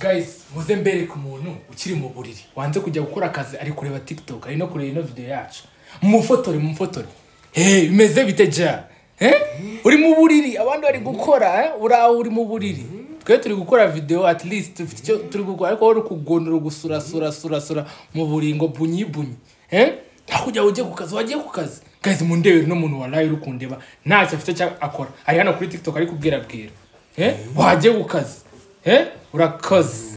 guys muze mbere ku muntu ukiri mu buriri wanze kujya gukora akazi ari kureba tiktok ari no kureba ino video yacu mufotore mufotore hey, bimeze bite ja eh? uri mu buriri abandi bari gukora eh? uraho uri mu buriri twe turi gukora video at least dufite icyo turi gukora ariko wowe uri kugondora gusura sura sura sura mu buringo bunyi bunyi eh? nta kujya ujye ku kazi wagiye ku kazi guys mundebere no muntu waraye uri kundeba ntacyo afite icyo akora ari hano kuri tiktok ari kubwira bwira eh? wagiye ku kazi Eh? Urakoze.